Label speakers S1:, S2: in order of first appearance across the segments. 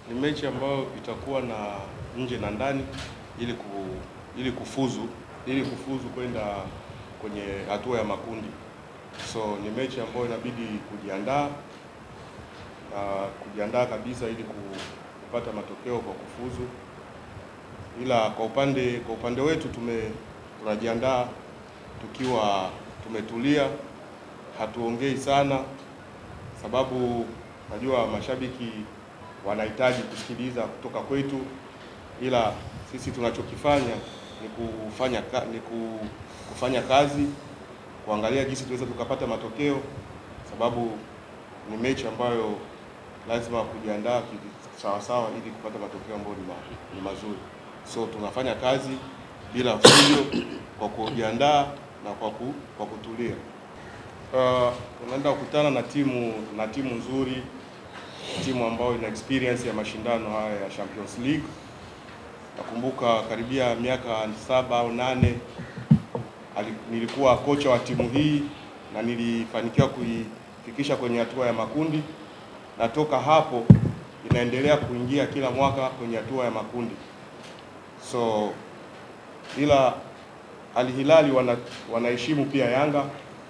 S1: Ni mechi ambayo itakuwa na nje na ndani ili ku, ili kufuzu ili kufuzu kwenda kwenye hatua ya makundi. So ni mechi ambayo inabidi kujiandaa na kujiandaa kabisa ili ku- kupata matokeo kwa kufuzu. Ila kwa upande kwa upande wetu tume tunajiandaa tukiwa tumetulia, hatuongei sana, sababu najua mashabiki wanahitaji kusikiliza kutoka kwetu, ila sisi tunachokifanya ni kufanya ka, ni ku- kufanya kazi, kuangalia jinsi tunaweza tukapata matokeo, sababu ni mechi ambayo lazima kujiandaa ki- sawa sawa ili kupata matokeo ambayo ni, ma, ni mazuri. So tunafanya kazi bila fujo, kwa kujiandaa na kwa, ku, kwa kutulia. Uh, tunaenda kukutana na timu na timu nzuri, timu ambayo ina experience ya mashindano haya ya Champions League. Nakumbuka karibia miaka saba au nane ali- nilikuwa kocha wa timu hii na nilifanikiwa kuifikisha kwenye hatua ya makundi, na toka hapo inaendelea kuingia kila mwaka kwenye hatua ya makundi. So ila Al Hilali wana, wanaheshimu pia Yanga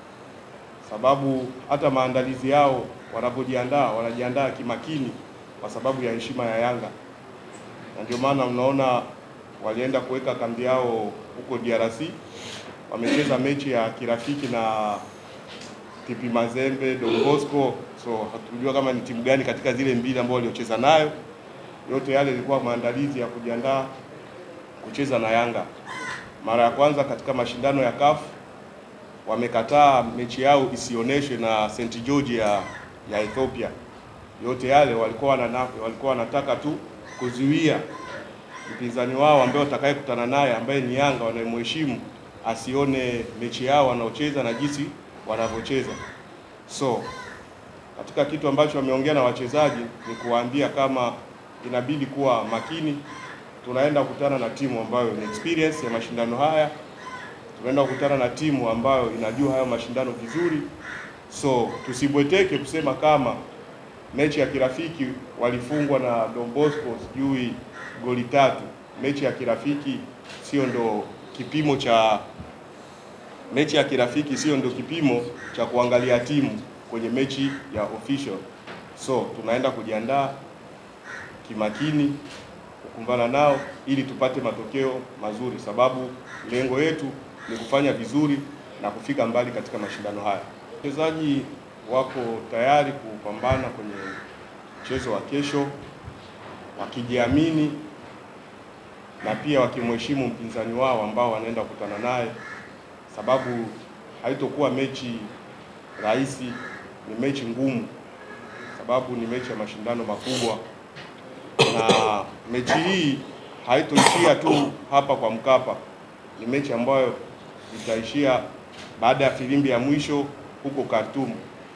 S1: sababu hata maandalizi yao wanapojiandaa wanajiandaa kimakini kwa sababu ya heshima ya Yanga, na ndio maana mnaona walienda kuweka kambi yao huko DRC, wamecheza mechi ya kirafiki na TP Mazembe, Don Bosco. So hatujua kama ni timu gani katika zile mbili ambao waliocheza nayo. Yote yale ilikuwa maandalizi ya kujiandaa kucheza na Yanga. Mara ya kwanza katika mashindano ya CAF wamekataa mechi yao isioneshwe na St George ya, ya Ethiopia. Yote yale walikuwa wanana, walikuwa wanataka tu kuzuia mpinzani wao ambaye watakayekutana naye ambaye ni Yanga wanayemheshimu asione mechi yao wanaocheza na jinsi wanavyocheza. So katika kitu ambacho wameongea na wachezaji ni kuwaambia kama inabidi kuwa makini. Tunaenda kukutana na timu ambayo ni experience ya mashindano haya, tunaenda kukutana na timu ambayo inajua hayo mashindano vizuri, so tusibweteke kusema kama mechi ya kirafiki walifungwa na Don Bosco sijui goli tatu. Mechi ya kirafiki sio ndo kipimo cha mechi ya kirafiki sio ndo kipimo cha kuangalia timu kwenye mechi ya official. So tunaenda kujiandaa kimakini kukumbana nao ili tupate matokeo mazuri, sababu lengo yetu ni kufanya vizuri na kufika mbali katika mashindano haya. Wachezaji wako tayari kupambana kwenye mchezo wa kesho wakijiamini na pia wakimheshimu mpinzani wao ambao wanaenda kukutana naye, sababu haitokuwa mechi rahisi, ni mechi ngumu, sababu ni mechi ya mashindano makubwa, na mechi hii haitoishia tu hapa kwa Mkapa. Ni mechi ambayo itaishia baada ya filimbi ya mwisho huko Khartoum.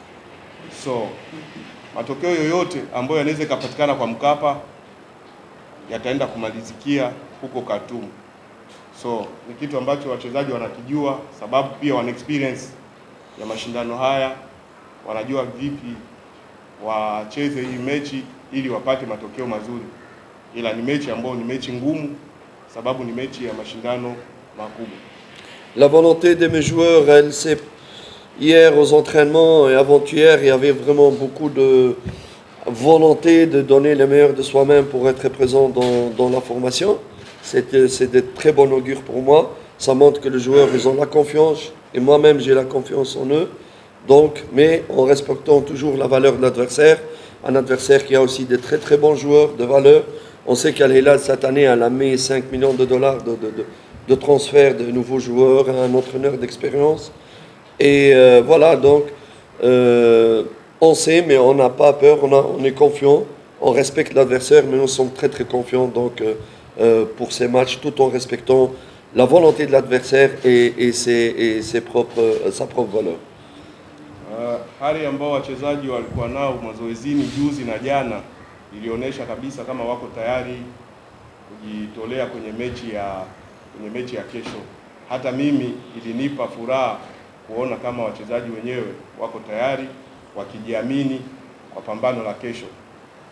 S1: So matokeo yoyote ambayo yanaweza ikapatikana kwa Mkapa yataenda kumalizikia huko Khartoum. So ni kitu ambacho wachezaji wanakijua, sababu pia wana experience ya mashindano haya, wanajua vipi wacheze hii mechi ili wapate matokeo mazuri, ila ni mechi ambayo ni mechi ngumu, sababu ni mechi ya mashindano makubwa.
S2: La volonté de mes joueurs, elle s'est hier aux entraînements et avant-hier, il y avait vraiment beaucoup de volonté de donner le meilleur de soi-même pour être présent dans, dans la formation. C'est c'est de très bon augure pour moi. Ça montre que les joueurs, ils ont la confiance et moi-même, j'ai la confiance en eux. Donc, mais en respectant toujours la valeur de l'adversaire, un adversaire qui a aussi de très très bons joueurs de valeur. On sait qu'Al Hilal cette année, elle a mis 5 millions de dollars de, de, de, de transfert de nouveaux joueurs, un entraîneur d'expérience. Et euh, voilà, donc, euh, on sait, mais on n'a pas peur, on, a- on est confiant, on respecte l'adversaire, mais nous sommes très très confiants donc, euh, euh, pour ces matchs, tout en respectant la volonté de l'adversaire et, et ses, et ses propres, euh, sa propre valeur.
S1: Uh, hali ambao wachezaji walikuwa nao mazoezini juzi na jana ilionyesha kabisa kama wako tayari kujitolea kwenye mechi ya kwenye mechi ya kesho. Hata mimi ilinipa furaha kuona kama wachezaji wenyewe wako tayari wakijiamini kwa pambano la kesho.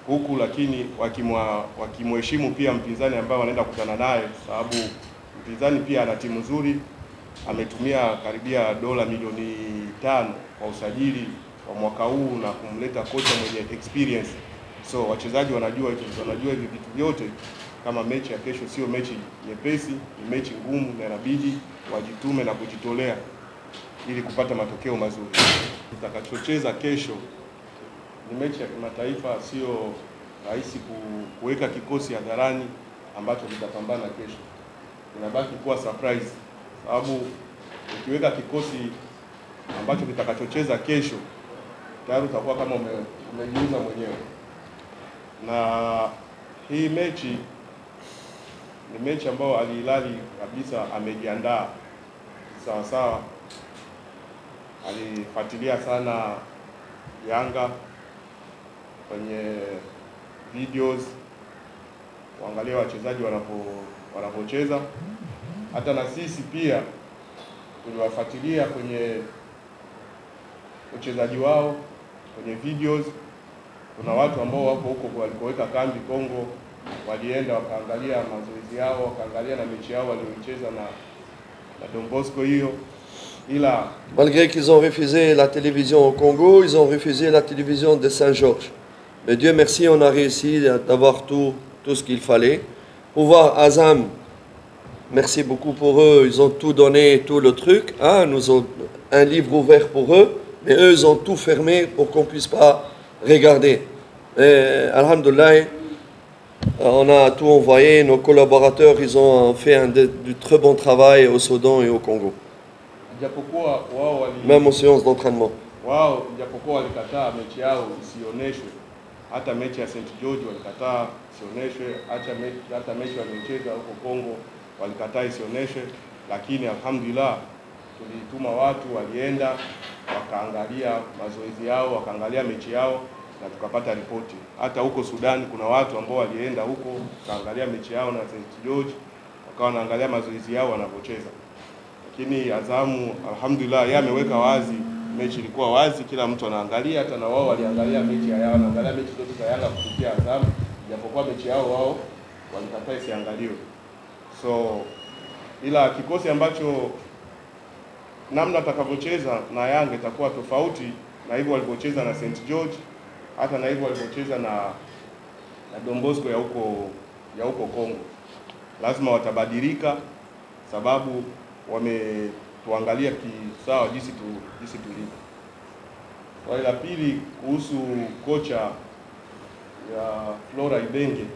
S1: huku lakini wakimwa wakimheshimu pia mpinzani ambaye wanaenda kukutana naye, sababu mpinzani pia ana timu nzuri, ametumia karibia dola milioni tano kwa usajili wa mwaka huu na kumleta kocha mwenye experience. So wachezaji wanajua hivi wanajua hivi vitu vyote, kama mechi ya kesho sio mechi nyepesi, ni mechi ngumu, na inabidi wajitume na kujitolea ili kupata matokeo mazuri. Tutakachocheza kesho ni mechi ya kimataifa, sio rahisi ku- kuweka kikosi hadharani ambacho kitapambana kesho. Inabaki kuwa surprise, sababu ukiweka kikosi ambacho kitakachocheza kesho tayari utakuwa kama ume, umejiuza mwenyewe. Na hii mechi ni mechi ambayo Al Hilal kabisa amejiandaa sawa sawa, alifuatilia sana Yanga kwenye videos kuangalia wachezaji wanapo wanapocheza. Hata na sisi pia tuliwafuatilia kwenye uchezaji wao kwenye videos. Kuna watu ambao wako huko walikoweka kambi Kongo, walienda wakaangalia mazoezi yao, wakaangalia na mechi yao walioicheza na na Don Bosco hiyo, ila
S2: Malgré qu'ils ont refusé la télévision au Congo, ils ont refusé la télévision de Saint-Georges. Mais Dieu merci, on a réussi d'avoir tout, tout ce qu'il fallait. Pour voir Azam, merci beaucoup pour eux, ils ont tout donné, tout le truc. Hein, nous ont un livre ouvert pour eux, mais eux, ils ont tout fermé pour qu'on puisse pas regarder. Et, Alhamdulillah, on a tout envoyé, nos collaborateurs, ils ont fait un de- du très bon travail au Soudan et au Congo,
S1: japokuwa wao wali
S2: même aux séances d'entraînement.
S1: wao japokuwa walikataa mechi yao isioneshwe, hata mechi ya St George walikataa isioneshwe, hata mechi, hata mechi waliocheza huko Kongo walikataa isioneshwe, lakini alhamdulillah tulituma watu walienda wakaangalia mazoezi yao, wakaangalia mechi yao na tukapata ripoti. Hata huko Sudan kuna watu ambao walienda huko wakaangalia mechi yao na St George, wakawa wanaangalia mazoezi yao wanavyocheza lakini Azamu alhamdulillah, yeye ameweka wazi, mechi ilikuwa wazi, kila mtu anaangalia. Hata na wao waliangalia mechi ya Yanga, wanaangalia mechi zote za Yanga kupitia Azamu, japokuwa mechi yao wao walikataa isiangaliwe. So ila kikosi ambacho namna atakavyocheza na Yanga itakuwa tofauti na hivyo walivyocheza na St George, hata na hivyo walivyocheza na na Don Bosco ya huko ya huko Kongo. Lazima watabadilika sababu wametuangalia kisawa jinsi tu jinsi tulivyo. Swali la pili kuhusu kocha ya Flora Ibenge.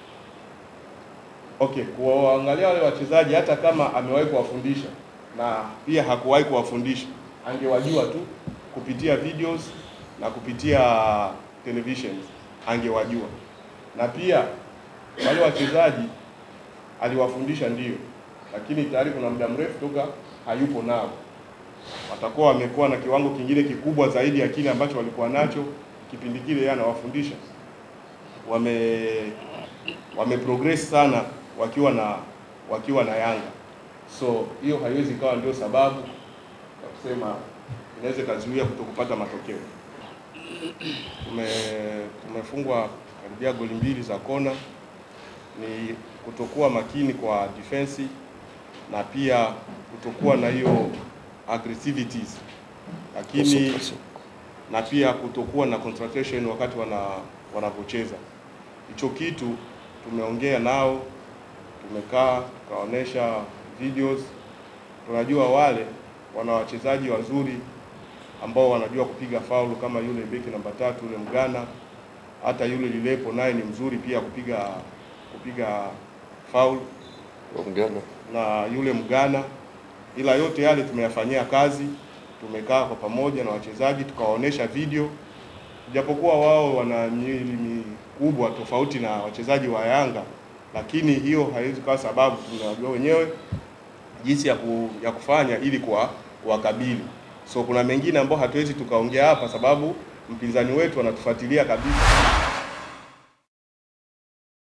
S1: Okay, kuwaangalia wale wachezaji hata kama amewahi kuwafundisha na pia hakuwahi kuwafundisha, angewajua tu kupitia videos na kupitia televisions, angewajua. Na pia wale wachezaji aliwafundisha ndio, lakini tayari kuna muda mrefu toka hayupo nao. Watakuwa wamekuwa na kiwango kingine kikubwa zaidi ya kile ambacho walikuwa nacho kipindi kile yeye anawafundisha. Wame wame progress sana wakiwa na wakiwa na Yanga, so hiyo haiwezi ikawa ndio sababu ya kusema inaweza ikazuia kutokupata matokeo. Tume tumefungwa karibia goli mbili za kona, ni kutokuwa makini kwa defense na pia kutokuwa na hiyo aggressivities, lakini
S2: Concentration.
S1: na pia kutokuwa na concentration wakati wana wanapocheza. Hicho kitu tumeongea nao, tumekaa tukaonesha videos. Tunajua wale wana wachezaji wazuri ambao wanajua kupiga faulu kama yule beki namba tatu yule Mgana, hata yule Lilepo naye ni mzuri pia kupiga kupiga faulu
S2: Ghana.
S1: na yule Mgana, ila yote yale tumeyafanyia kazi. Tumekaa kwa pamoja na wachezaji tukawaonesha video, japokuwa wao wana miili mikubwa tofauti na wachezaji wa Yanga, lakini hiyo haiwezi kuwa sababu. Tunajua wenyewe jinsi ya, ku, ya kufanya ili kwa kuwakabili. So kuna mengine ambayo hatuwezi tukaongea hapa, sababu mpinzani wetu anatufuatilia kabisa.